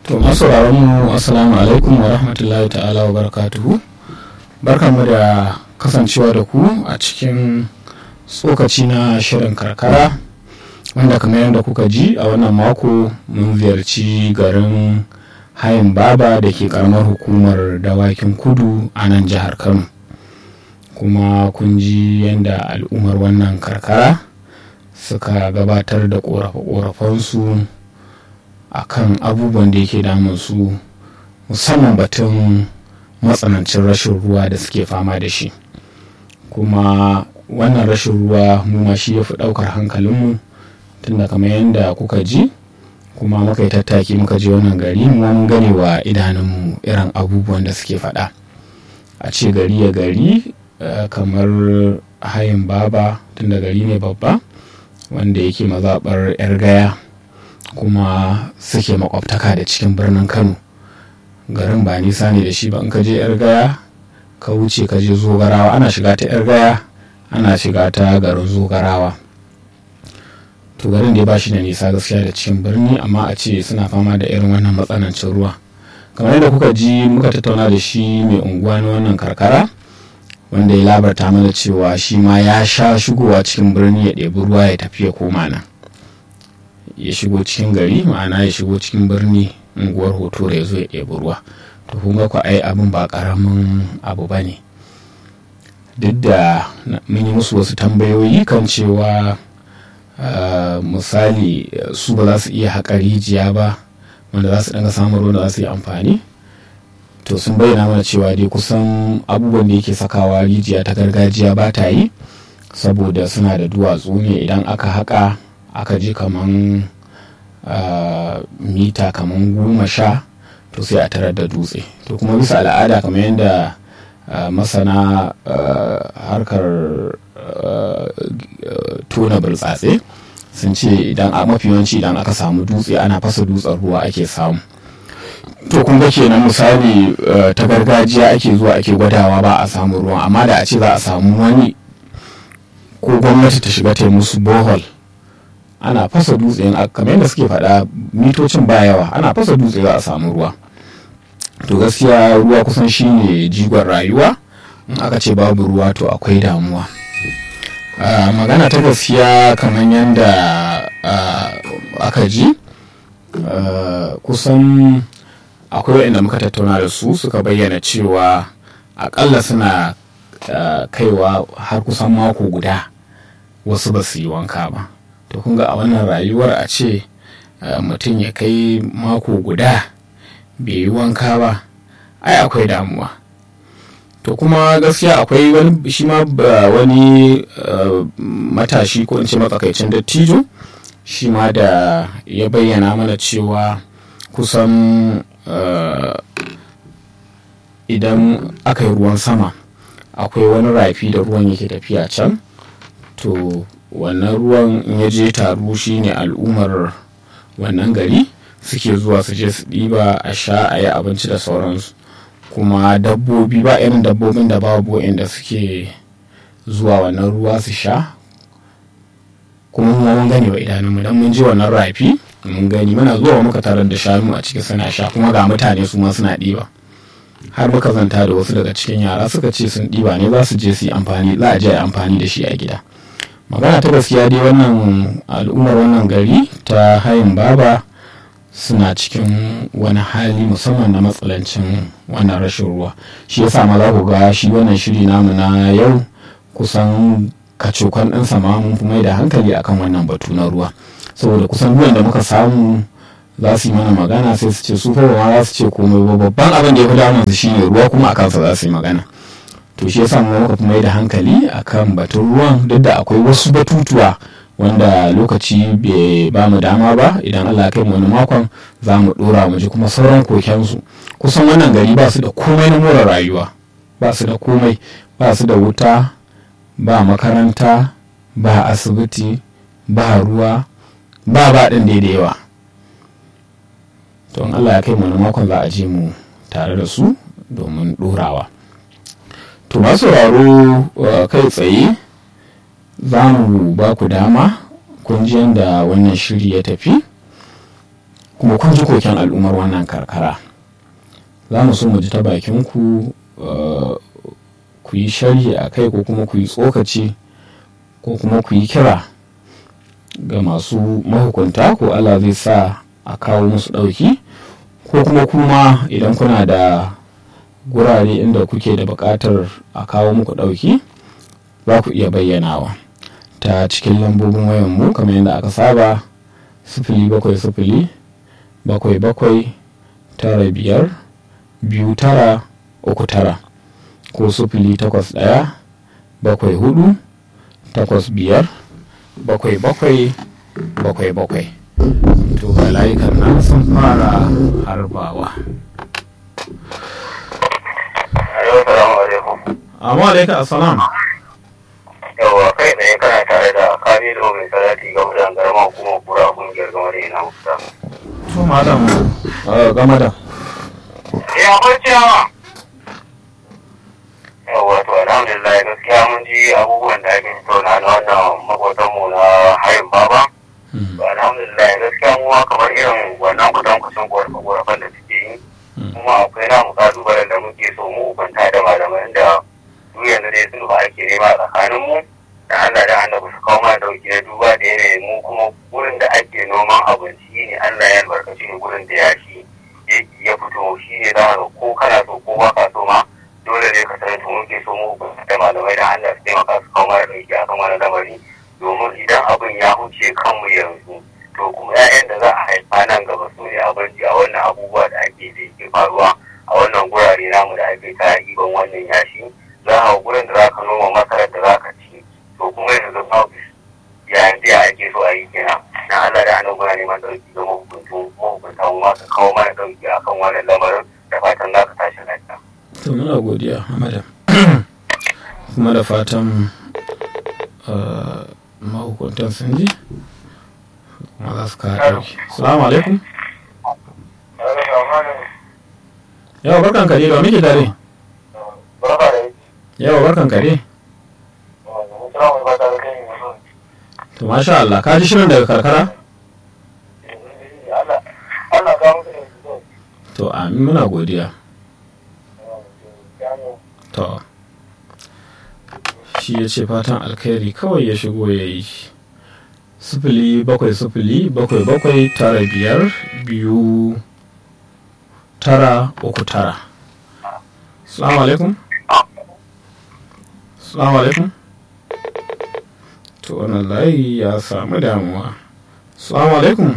To masu mu assalamu alaikum wa rahmatullahi ta'ala wa barakatuhu. Barkanmu da kasancewa da ku a cikin tsokaci na shirin karkara wanda kamar yadda kuka ji a wannan mako mun ziyarci garin hayin baba da ke karamar hukumar dawakin kudu a nan jihar Kano. Kuma kun ji yadda al'ummar wannan karkara suka gabatar da ƙorafe-ƙorafensu a kan abubuwan da yake damun su musamman batun matsanancin rashin ruwa da suke fama da shi kuma wannan rashin ruwa mu ma shi ya fi ɗaukar hankalinmu tunda kamar yadda kuka ji kuma muka yi tattaki muka je wannan gari mu mun gane wa idanunmu irin abubuwan da suke faɗa a ce gari ya gari kamar hayin baba tunda gari ne babba wanda yake mazaɓar 'yar gaya kuma suke makwabtaka da cikin birnin kano garin ba nisa ne da shi ba in ka je 'yar gaya ka wuce ka je zogarawa ana shiga ta 'yar gaya ana shiga ta garin zogarawa to garin da ba shi da nisa gaskiya da cikin birni amma a ce suna fama da irin wannan matsanancin ruwa kamar yadda kuka ji muka tattauna da shi mai unguwa na wannan karkara wanda ya labarta mana cewa shi ma ya sha shigowa cikin birni ya ɗebi ruwa ya tafi ya koma nan ya shigo cikin gari ma'ana ya shigo cikin birni unguwar hoto ya zo ya ɗebi ruwa to kun ga ku ai abin ba ƙaramin abu ba ne duk da mun yi musu wasu tambayoyi kan cewa misali su ba za su iya haƙa rijiya ba wanda za su ɗanga samun ruwan da za su yi amfani to sun bayyana mana cewa dai kusan abubuwan da yake sakawa rijiya ta gargajiya ba ta yi saboda suna da duwatsu ne idan aka haƙa aka ji kaman mita kaman goma sha to sai a tarar da dutse to kuma bisa al'ada kamar yadda masana harkar tona burtsatse sun ce idan a mafi yawanci idan aka samu dutse ana fasa dutsen ruwa ake samu to kun ga kenan misali ta gargajiya ake zuwa ake gwadawa ba a samu ruwa amma da a ce za a samu wani ko gwamnati ta shiga ta musu bohol ana fasa dutse kamar yadda suke faɗa mitocin ba yawa ana fasa dutse za a samu ruwa to gaskiya ruwa kusan shine jigon rayuwa in aka ce babu ruwa to akwai damuwa magana ta gaskiya kamar yadda aka ji kusan akwai waɗanda muka tattauna da su suka bayyana cewa akalla suna kaiwa har kusan mako guda wasu ba su yi wanka ba to kun ga a wannan rayuwar a ce mutum ya kai mako guda bai yi wanka ba ai akwai damuwa to kuma gaskiya akwai wani shi ma wani matashi ko in ce matsakaicin dattijo shi ma da ya bayyana mana cewa kusan idan aka yi ruwan sama akwai wani rafi da ruwan yake tafiya can to wannan ruwan in ya je taru shi ne al'ummar wannan gari suke zuwa su je su ɗiba a sha a yi abinci da sauransu kuma dabbobi ba irin dabbobin da babu inda suke zuwa wannan ruwa su sha kuma kuma mun gani wa idanunmu don mun je wannan rafi mun gani muna zuwa muka tarar da shanu a ciki suna sha kuma ga mutane su ma suna ɗiba har muka zanta da wasu daga cikin yara suka ce sun ɗiba ne za su je su yi amfani za a je amfani da shi a gida magana ta gaskiya dai wannan al'ummar wannan gari ta hayin baba suna cikin wani hali musamman na matsalancin wannan rashin ruwa shi yasa ma za ku ga shi wannan shiri namu na yau kusan kacokan ɗinsa ma mun fi mai da hankali akan wannan batu na ruwa saboda kusan ruwan da muka samu za su yi mana magana sai su ce su fa ma za su ce komai ba babban abin da ya fi damun su shine ruwa kuma a kansa za su yi magana to shi yasa mu muka fi mai da hankali akan batun ruwan duk da akwai wasu batutuwa wanda lokaci bai ba mu dama ba idan Allah ya kai mu wani makon za mu dora mu ji kuma sauran kokensu kusan wannan gari ba su da komai na more rayuwa ba su da komai ba su da wuta ba makaranta ba asibiti ba ruwa ba ba ɗin da yawa to Allah ya kai mu wani makon za a je mu tare da su domin ɗorawa to masu sauraro kai tsaye za mu ba ku dama kun ji yadda wannan shiri ya tafi kuma kun ji koken al'ummar wannan karkara za mu so mu ji ta bakin ku ku yi sharhi a kai ko kuma ku yi tsokaci ko kuma ku yi kira ga masu mahukunta ko Allah zai sa a kawo musu ɗauki ko kuma kuma idan kuna da gurare inda kuke da buƙatar a kawo muku ɗauki za ku iya bayyanawa ta cikin lambobin wayanmu kamar yadda aka saba sifili bakwai sifili bakwai bakwai tara biyar biyu tara uku tara ko sifili takwas ɗaya bakwai hudu takwas biyar bakwai bakwai bakwai bakwai to ga layukan nan sun fara harbawa amma alaika assalam yawa kai tsaye kana tare da kamilu mai salati ga wajen garma kuma kura kungiyar gama da yana musa to malam game da ya kwanci yawa yawa to alhamdulillah gaskiya mun ji abubuwan da ake tattauna na wannan makotanmu na hayin baba to alhamdulillah gaskiya mu kamar irin wannan kudan kusan korafan da suke yi kuma akwai namu kalubalen da muke so mu hukunta da malaman da duk yanzu dai sun ba ake nema tsakanin mu da Allah da annabi su kawo mana dauki na duba da yanayin mu kuma gurin da ake noman abinci ne Allah ya albarkaci ne gurin da ya shi ya fito shi ne za ka ko kana so ko ba ka so ma dole ne ka sanar mu muke so mu da malamai da Allah su taimaka su kawo mana dauki akan wani lamari domin idan abin ya huce kanmu yanzu to kuma 'ya'yan da za a haifa nan gaba su ne abinci a wannan abubuwa da ake da ke faruwa a wannan gurare namu da ake ta iban wannan yashi za a gurin da za ka noma masarar da za ka ci to kuma yanzu babu yayin da ake so a yi kenan na Allah da annabi na neman dauki ga mahukuntu mahukunta mu ma ka kawo mana dauki akan wannan lamarin da fatan za ka tashi lafiya. to muna godiya madam kuma da fatan mahukuntan sun ji kuma za su kawo ɗauki salamu alaikum yawa barkan kare ba muke dare yawa barkan kare to masha Allah ka ji shirin daga karkara to amin muna godiya to shi ya ce fatan alkhairi kawai ya shigo ya yi sifili bakwai sifili bakwai bakwai tara biyar biyu tara uku tara salamu alaikum salamu alaikum to wannan layi ya samu damuwa salamu alaikum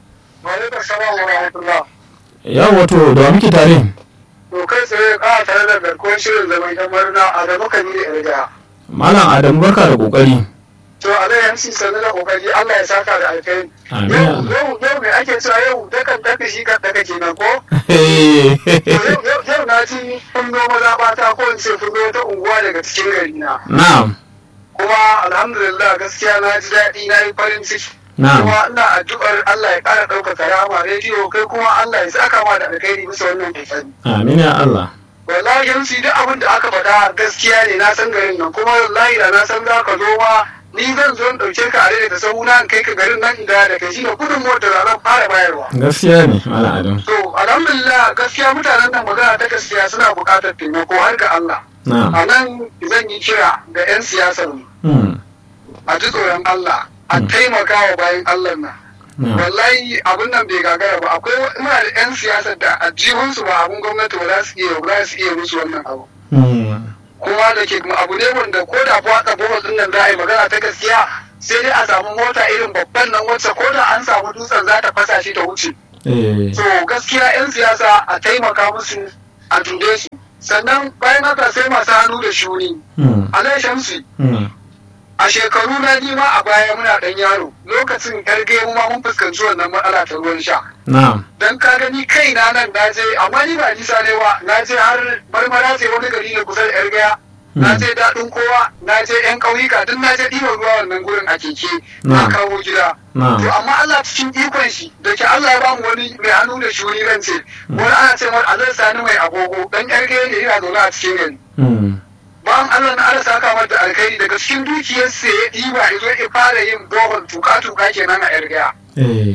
ya wato da muke tare to kai tsaye ka tare da garkuwar shirin zaman yan murna a da muka yi da malam adamu barka da kokari to a da yanci sannu da kokari Allah ya saka da alkai Amin. yau yau yau me ake cewa yau dakan daka shi kan daka kenan ko To yau yau yau na ji fundo mazaɓata ko in ce fundo ta unguwa daga cikin gari na na'am kuma alhamdulillah gaskiya na ji daɗi na yi farin ciki na'am kuma ina addu'ar Allah ya ƙara ɗaukaka rama rediyo kai kuma Allah ya saka ma da alkhairi bisa wannan kokari amin ya Allah wallahi yanzu duk abin da aka faɗa gaskiya ne na san garin nan kuma wallahi da na san za ka zo ma ni zan zo in ɗauke ka a daidai da sauna in kai ka garin nan da da kai shine gudun mota da zan fara bayarwa. gaskiya ne malam adamu To alhamdulillah gaskiya mutanen nan magana ta gaskiya suna buƙatar taimako har ga Allah. na'am A nan zan yi kira ga 'yan siyasar mu Hmm. a ji tsoron Allah a Mm. taimaka wa bayan Allah nan. na'am Wallahi abin nan bai gagara ba akwai muna da 'yan siyasar da a jihunsu ba abin gwamnati ba za su iya ba za su iya musu wannan abu. Hmm. kuma da ke abu ne wanda ko da watsa bohol din nan za a yi magana ta gaskiya sai dai a samu mota irin babban nan wacce ko da an samu dutsen za ta fasa shi ta wuce eh so gaskiya 'yan siyasa a taimaka musu a dube su sannan bayan haka sai masu hannu da shuni Hmm. alai shamsi Hmm. a shekaru na nima a baya muna dan yaro lokacin karge mu ma mun fuskanci wannan matsala ta ruwan sha na'am dan ka gani kaina nan na je amma ni ba nisa ne ba na je har marmara ce wani gari ne kusa da yar gaya na je daɗin kowa na je yan ƙauyuka duk na je ɗiban ruwa wannan gurin a keke na Na'am. kawo gida to na'am amma Allah cikin ikon shi da ke Allah ya bamu wani mai hannu da shuni ran ce wani ana ce masa Allah sani mai agogo dan yar gaya ne yana zaune a cikin gari Hmm. bayan Allah na Allah saka mata alkhairi daga cikin dukiyarsa ya ɗiba ya zo ya fara yin bohol tuka-tuka kenan a yar gaya eh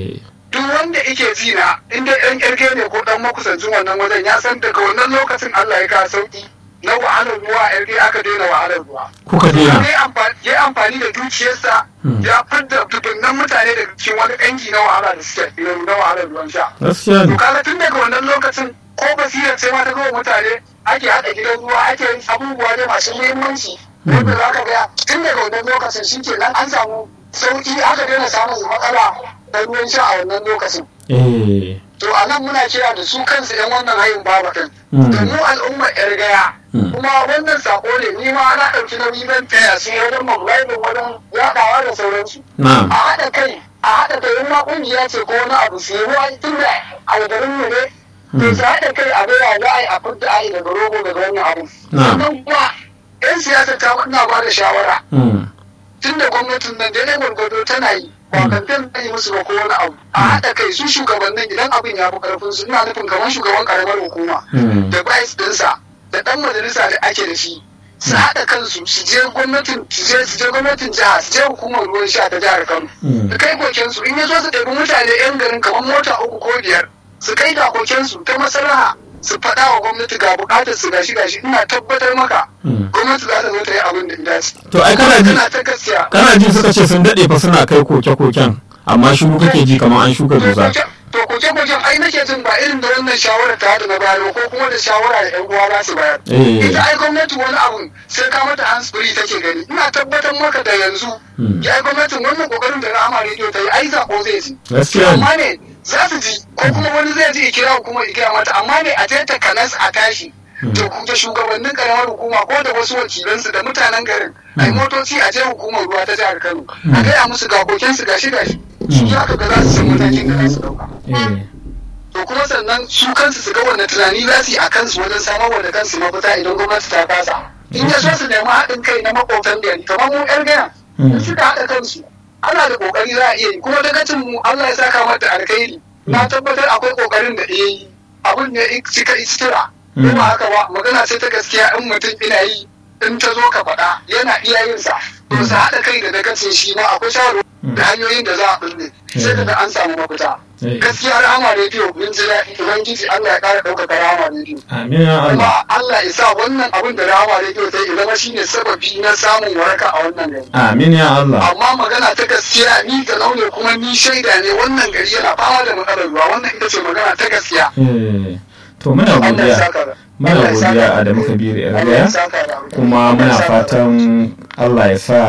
duk wanda yake ji na inda ɗan ƙirge ne ko ɗan makusancin wannan wajen ya san daga wannan lokacin Allah ya kawo sauki na wahalar ruwa a ƙirge aka daina wahalar ruwa. kuka daina Ya amfani da dukiyarsa ya fidda dubunnan mutane daga cikin wani ƙangi na wahala da suke na wahalar ruwan sha. gaskiya To ne kaga tun daga wannan lokacin ko basirar ce ma ta kawo mutane ake haɗa gidan ruwa ake yin abubuwa ne masu muhimmanci wanda za ka ga tun daga wannan lokacin shi ke nan an samu sauƙi aka daina samun matsala da ruwan sha a wannan lokacin. eh To a nan muna kira da su kansu 'yan wannan hayin baba ɗin. Mm. Da mu al'ummar 'yar gaya. Mm. Kuma wannan sako ne ni ma ana ɗauki nauyi zan taya su wajen mobilizing wajen yaɗawa da sauransu. na'am a haɗa kai a haɗa kai in ma ƙungiya ce ko wani abu su yi ruwa tun da a garin mu ne to su haɗa kai a gaya za a yi a fudda a yi daga rogo daga wannan abu Na'am. sannan kuma yan siyasa ta ina ba da shawara Mm. tun da gwamnatin nan daidai gwargwado tana yi ba kamfen ta yi musu ba ko wani abu a haɗa kai su shugabannin idan abin ya fi ƙarfin su ina nufin kamar shugaban ƙaramar hukuma Mm. da vice ɗinsa da ɗan majalisa da ake da shi su haɗa kansu su je gwamnatin su je su je gwamnatin jiha su je hukumar ruwan sha ta jihar Kano Mm. su kai kokensu in ya so su ɗabi mutane yan garin kamar mota uku ko biyar su kai da kokensu ta maslaha su faɗa wa gwamnati ga buƙatar su gashi gashi ina tabbatar maka Mm. gwamnati za ta zo ta yi abin da ya dace. To, ai kana ji- Kana ta gaskiya. kana ji suka ce sun daɗe fa suna kai koke-koken amma shiru kake ji kamar an shuka dusa To koke-koken ai nake jin ba irin da wannan shawara ta da na bayar ko kuma da shawara da 'yan uwa za su bayar. Eh. Ita ai gwamnati wani abun sai ka mata hands free take gani. Ina tabbatar maka da yanzu. Hmm. Ya ai gwamnatin wannan kokarin da Rahama Radio ta yi ai zaɓo zai ci. gaskiya ne Amma ne za su ji ko kuma wani zai ji ikira hukumar ikira mata amma ne a je ta kanas a tashi. Da ku- da shugabannin karamar hukuma ko da wasu wakilansu da mutanen garin ai motoci a je hukumar ruwa ta jihar Kano a gaya musu ga kokensu gashi gashi su ya ka ga za su san matakin da za su dauka. Eh. to kuma sannan su kansu su ga wanda tunani za su yi a kansu wajen samar da kansu mafita idan gwamnati ta kasa in ya so su nemi haɗin kai na makwabtan gari kamar mu ƴar gaya in suka haɗa kansu ana da ƙoƙari za a iya yi kuma dagacin mu Allah ya saka mata alkhairi na tabbatar akwai ƙoƙarin da iya yi abun ne in cika istira ko ba haka ba magana ce ta gaskiya in mutum ina yi in ta zo ka faɗa yana iya yin sa to su haɗa kai da dagacin shi ma akwai shawarwari da hanyoyin da za a bulle sai ka ga an samu mafita Eh. gaskiya rahama rediyo mun ji daɗi ubangiji Allah ya ƙara ɗaukaka rahama rediyo amin ya Allah kuma Allah ya sa wannan abin da rahama rediyo ta yi zama shine sababi na samun waraka a wannan gari amin ya Allah amma magana ta gaskiya ni ga launi kuma ni shaida ne wannan gari yana fama da matsalar ruwa wannan ita ce magana ta gaskiya Eh. to muna Allah ya godiya saka da muna Allah ya saka godiya da- a da muka biyu da Allah ya yarda saka da kuma Allah ya muna saka da- fatan Allah ya sa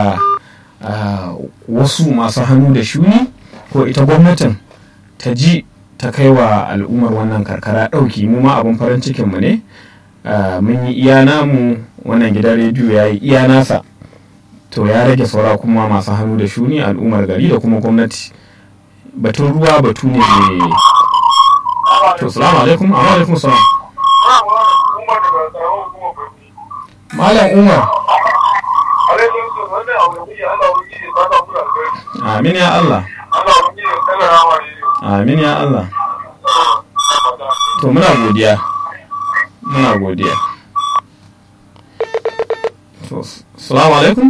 ah, wasu masu hannu da shuni ko ita gwamnatin ta ji ta kai wa al'ummar wannan karkara ɗauki mu ma abin farin cikinmu ne Ah, mun yi iya namu wannan gidan rediyo ya yi iya nasa to ya rage saura kuma masu hannu da shuni al'ummar gari da kuma gwamnati batun ruwa batu ne mai to salamu alaikum amma alaikum salam malam umar amin ya allah amin ya allah to muna godiya muna godiya to salamu alaikum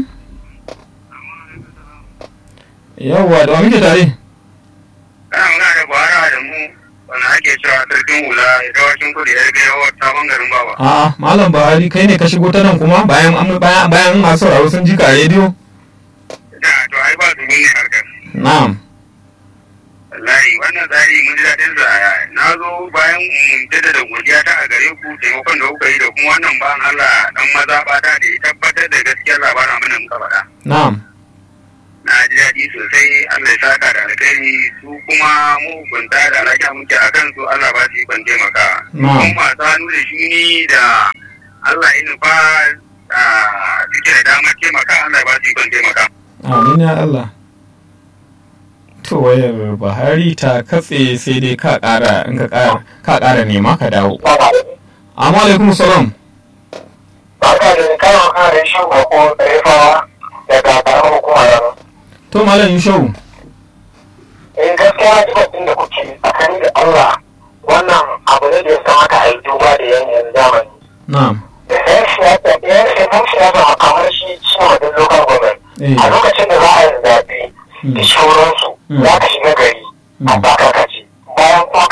yawwa da wa muke tare Ana muna da gwara da mu wanda ake cewa sarkin hula ya gawacin kudi ya riga yawar sabon garin baba. a'a malam buhari kai ne ka shigo ta nan kuma bayan an bayan bayan masu sauraro sun ji ka a rediyo Da to ai ba su ne harkar. na'am Wallahi wannan tsari mun ji daɗin sa na zo bayan mun jaddada godiya ta a gare ku taimakon da kuka yi da kuma wannan ba Allah dan maza bata da ya tabbatar da gaskiyar labarin abin da muka faɗa. na'am Na ji daɗi sosai Allah ya saka da alkhairi su kuma mahukunta da alaƙa muke a kansu Allah ba su yi ban taimaka. Na'am. Kuma masu hannu da shuni da Allah ya nufa ah, suke da damar taimaka Allah ya ba su yi ban taimaka. amin ya allah to wayar buhari ta katse sai dai ka kara in ka kara ka kara nema ka dawo amma alaikum salam Barka da karon kare shan bako tsarefawa daga karamar hukumar to malam yushau in gaskiya jibabin da kuke tsakani da Allah wannan abu ne da ya kamata a yi duba da yanayin zamani. na'am Yan siyasa, yan siyasa siyasa kamar shi cikin wadin local government. eh A lokacin da za a yi zaɓe da shauransu Mm. za ka shiga gari a bakaka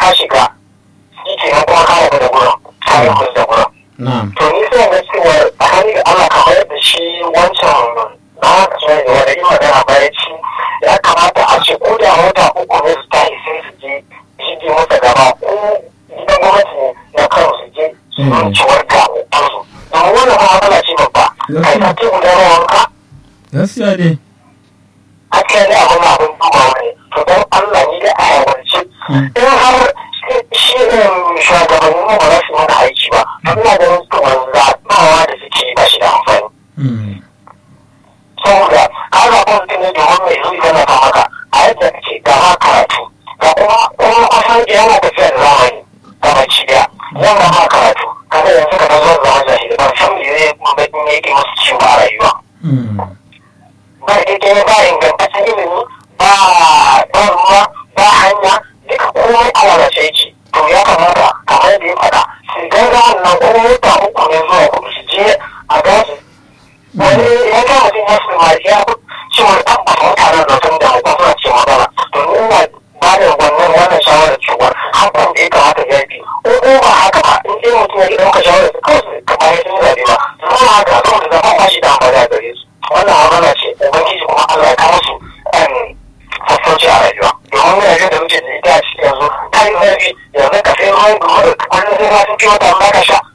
ka shiga shi ke nan kuma ka rabu da gurin ka rabu da gurin na'am to ni sai ga cewa a hannun da Allah kamar yadda shi wancan na haka so ne wanda yi magana bayan ci ya kamata a ce ko da wata uku ne su tashi sai su je shige masa gaba ko gidan gwamnati ne na kano su je su Mm. ciwar da kansu domin wannan ma matsala ce babba kai ka ce guda rawanka gaskiya dai hakan ne abin abin dubawa ne to don Allah ni da a yawance Mm. in har shi ne shugabannin mu ba za su yi mana aiki ba to ina ganin kamar zaɓawa da suke yi ba shi da amfani Mm. saboda ka zaɓa mutum ne domin mai zuwa yana ta maka a yadda kake ga ma karatu ga kuma kuma kusan yana tafiya da zamani ga baki daya yan ga ma karatu kaga yanzu ka zo zama jahili ba san me zai bakin yake musu ciwo a rayuwa Mm. ba daidai ba ingantaccen ilimi ba ba ruwa ba hanya duka komai a lalace yake to ya kamata kamar da ya faɗa su gaza wannan kuma wata uku ne zuwa kudu su je a gaji wani ya ga mutum ya su ma ya cewa tabbata mutanen da sun damu ko suna ce magana to ni ina ba da wannan wannan shawarar cewa hakan da ya kamata ya bi ko ko ba haka ba in dai mutum ya ki ɗauka shawarar su kawai su kamar ya sun yi zaɓe ba su zama haka saboda zaɓen ba shi da amfani a gare su wannan magana ce ubangiji kuma Allah ya kawo su ɗan sassauci a rayuwa domin yana da muke da ita a cikin yanzu ta yi zafi yanzu ka sai ruwan gudu da kullum sai ma sun fi wata amma ka sha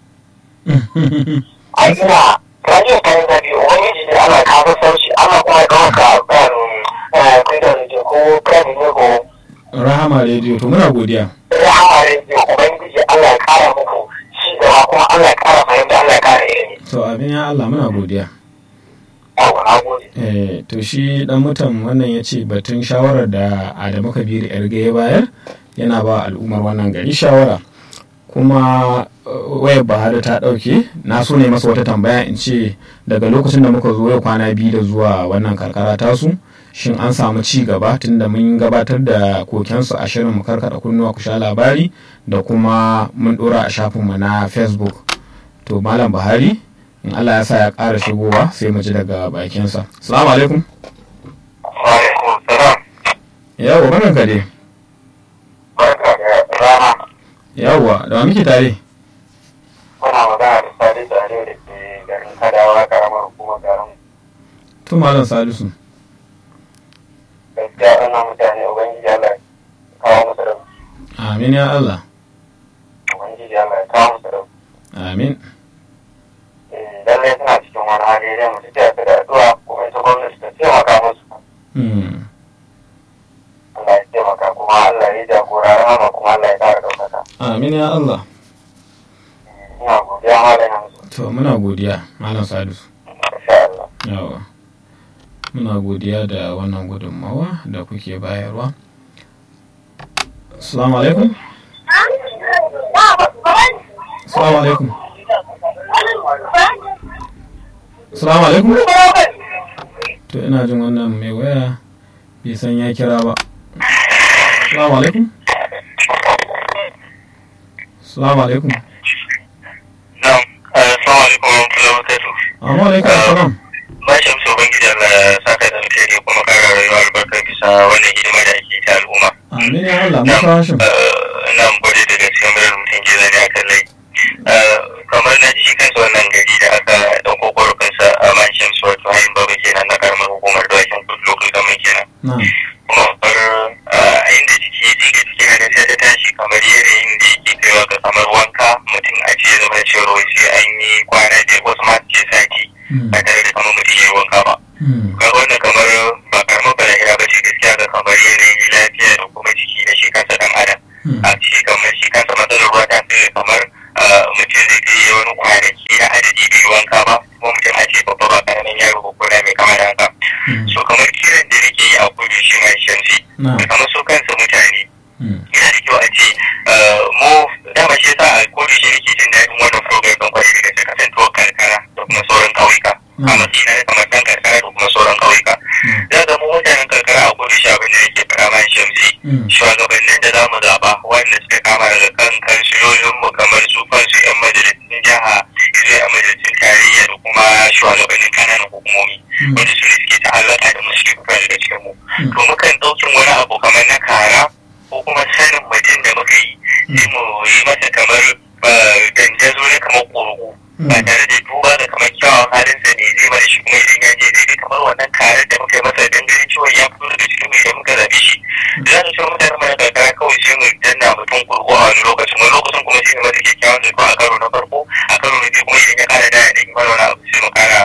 ai ina rajin ta yi zafi ubangiji ne Allah ya kawo sassauci Allah kuma ya kawo ka ɗan kuidar da ko kan ne ko rahama rediyo to muna godiya rahama rediyo ubangiji Allah ya kara muku ci gaba kuma Allah ya kara fahimta Allah ya kara ilimi to abin ya Allah muna godiya yawa na gode Eh, to shi dan mutan wannan ya ce batun shawarar da adamu kabiru yarge ya bayar yana ba al'ummar wannan gari shawara kuma uh, wayar bahari ta dauke na so ne masa wata tambaya in ce daga lokacin da muka zo yau kwana biyu da zuwa wannan karkara tasu shin an samu ci gaba tunda mun gabatar da kokensu a shirin mu karkada kunnuwa ku sha labari da kuma mun dora a shafinmu na facebook to malam buhari in allah ya sa ya ƙara shigowa sai mu ji daga bakinsa salamu alaikum wa alaikum salam yawwa barkan ka dai barka da rana yawwa da wa muke tare muna magana da sadi tsare da ke garin kadawa karamar hukumar garin to malam salisu gaskiya wannan mutane ubangiji Allah ya kawo musu da amin ya allah ubangiji Allah ya kawo musu da amin lallai suna cikin wani hali zai mutu ta da addu'a kuma ita gwamnati ta taimaka musu Hmm. Allah ya taimaka kuma Allah ya jagora rahama kuma Allah ya kara ɗaukaka amin ya allah ina godiya malam yanzu to muna godiya malam salisu insha Allah yawa muna godiya da wannan gudunmawa da kuke bayarwa assalamu alaikum assalamu alaikum assalamu alaikum to ina jin wannan mai waya bai san ya kira ba assalamu alaikum assalamu alaikum Na'am, assalamu alaikum wa rahmatullahi wa barakatuh. amma alaikum assalam Ba shi amsa Ubangiji Allah ya saka da alheri kuma kara rayuwa albarka bisa wannan hidima da ake ta al'umma. amin ya allah musa hashim Ina gode da gaskiya murar mutum ke zane a kan lai. Kamar na ji kansa wannan gari da aka ɗauko ƙorafinsa a Mancham Suwatu Hayin Baba kenan na karamar hukumar Dawakin Kudu Local Government kenan. na Kuma kamar a inda jiki ya jiga cikin hada sai ta tashi kamar yanayin da yake kaiwa ga kamar wanka mutum a ce zama cewa wai sai an yi kwana biyar wasu ma su ce sati. Hmm. ba tare da kamar mutum ya yi wanka ba. Hmm. Ga wannan kamar ba karamar balahira ba ce gaskiya ga kamar yanayin lafiya da kuma jiki da shi kansa dan adam. Hmm. A ce kamar shi kansa matsalar ruwa ta fi kamar ah, mutum zai kai wani kwanaki na adadi bai yi wanka ba kuma mutum a ce babba ba karamin yaro ko kuna mai kama da haka. Hmm. So kamar kiran da nake yi a kudu shi mai shamsi. na Da kamar su kansa mutane Hmm. yana da kyau a ce ah, mu dama shi yasa a kudu shi nake jin daɗin wannan program ɗin kwarai da gaske kasantuwar karkara da kuma sauran ƙauyuka. A Mm. matsayina na kamar ɗan karkara da kuma sauran ƙauyuka. Hmm. za ga mu mutanen karkara a kudu shi abin da yake fara man shamsi Hmm. shugabannin da za mu zaɓa wanda suka kama daga kan kansilolin mu kamar su kansu yan majalisun jiha zuwa yan majalisun tarayya da kuma shugabannin kananan hukumomi Hmm. wanda su ne suke ta'allaka da mu suke fita daga cikin mu Hmm. to mukan ɗaukin wani abu kamar na kara ko kuma sanin mutum da muka yi sai mu yi masa kamar dandazo na kamar ƙurgu ba tare da duba da kamar kyawun halinsa ne zai mana shi kuma idan ya je zai ga kamar wannan karar da muka yi masa dan ganin cewa ya fito daga cikin mai da muka zaɓe shi da za su ce mutane mana karkara kawai sai mu danna mutum ƙurgu a wani lokacin wani lokacin kuma sai mu masa kyakkyawan da a karo na farko a karo na biyu kuma idan ya ƙara da ya ɗan mana wani abu sai mu ƙara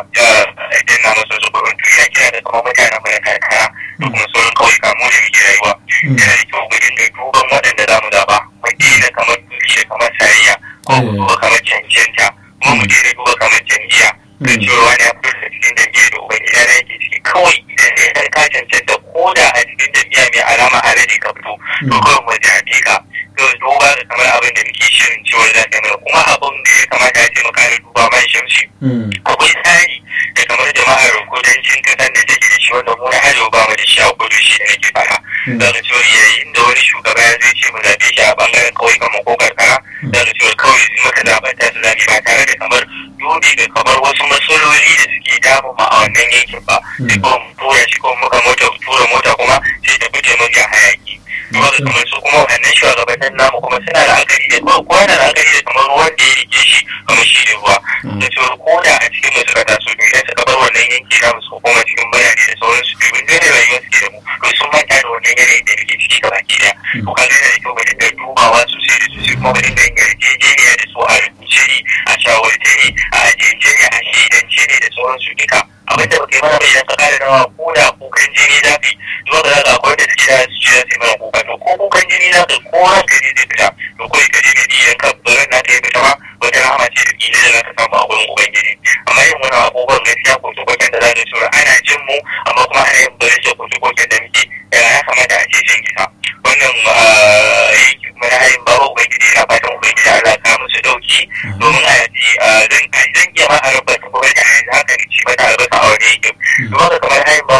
danna masa su ƙurgun to ya kira da kamar mutanen mana karkara da kuma sauran kawai kamo da muke rayuwa yana da kyau mu dinga duban waɗanda za mu zaɓa mu daina kamar dushe kamar sarayya ko mu duba kamar cancanta kuma mu daina duba kamar jam'iyya da cewa wani ya fito da cikin jam'iyya da ubangida na yake ciki kawai idan ya har ka cancanta ko da a cikin jam'iyya mai alama alade ka fito to kawai mu zaɓe ka to duba da kamar abin da muke shirin cewa za ta mana kuma abin da ya kamata a ce mu kare duba man shamsi akwai tsari da kamar jama'ar kudancin kasan da take da shi wanda mu na arewa ba mu da shi a kudu shi ne nake fara daga cewa yayin da wani shugaba ya zai ce mu zaɓe shi a bangaren kawai kamar ko karkara daga cewa kawai sun maka zaɓen ta su zaɓe ba tare da kamar dubi da kamar wasu matsaloli da suke damu ma a wannan yankin ba sai kuma mu tura shi kuma muka mota tura mota kuma sai ta fice mafi hayaki kuma da kamar su kuma wannan shugabannin namu kuma suna da akari da kuma kowa da akari da kamar ruwan da ya rike shi kamar shi da ruwa da cewa ko da a cikin masu kata su idan suka bar wannan yanki na su koma cikin birane da sauransu domin dole rayuwar su da mu to sun manta da wannan yanayin da muke ciki gaba ki daya to kaga yana da kyau mu dinga dubawa sosai da sosai kuma mu dinga yin yarjejeniya da su a rubuce ne a shawarce ne a ajiyance ne a shaidance ne da sauransu duka abinda ba kai mana bai idan ka kare rawa ko da kukan jini zafi zuwa ga zaka akwai da suke da su ce za su yi mana kuka to ko kukan jini za ka ko ranka ne zai fita to kawai ka je ka ji idan ka barin na ta yi fita ma wata rahama ce da kila da za ka samu a wurin ubangiji amma yin wani abubuwan gaskiya ko koken da za ka tura ana jin mu amma kuma ana yin barin shi koken da muke ya kamata a ce shan gisa wannan yanki kuma na hayin bawa ubangiji na fatan ubangiji Allah ka musu dauki domin a yaji zan iya ma a rabata kuma da yanzu haka ne ci mata albasa a wani yankin kuma kamar hayin bawa